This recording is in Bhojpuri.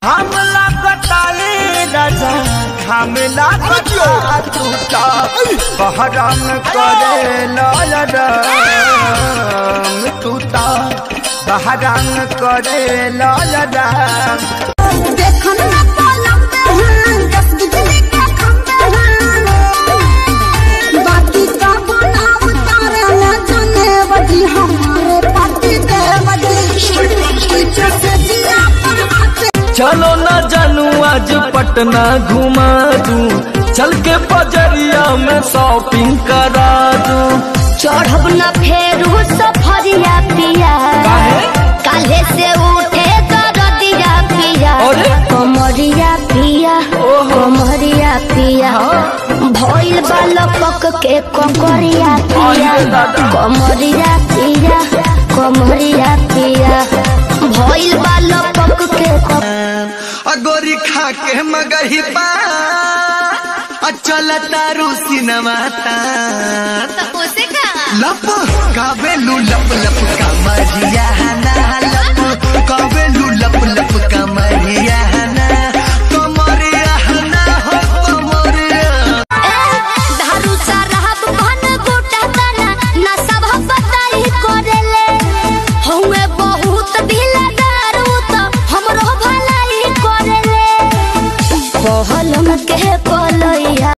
हमला कटाए राजा हमला कटा टूटा बहरम करे लरम टूटा बहरम करे लरम देखन ना पलक हैं दस बिजली के खंभे हैं बाकी का बनाव तारे न जाने बजी हमारे पार्टी के बजी पीछे से दिया पर हाथ चलो न जानू आज पटना घुमा दू चल के बजरिया में शॉपिंग करा दू चढ़ब न फेरू सफरिया पिया काले से उठे दरदिया पिया अरे? कमरिया पिया कमरिया पिया भइल बालक के ककरिया पिया अरे दादा। कमरिया पिया कमरिया पिया भइल बालक के कक- अगोरी खा के मगही पा अचल तारू सिनमाता लप गावेलू लप लप का मरिया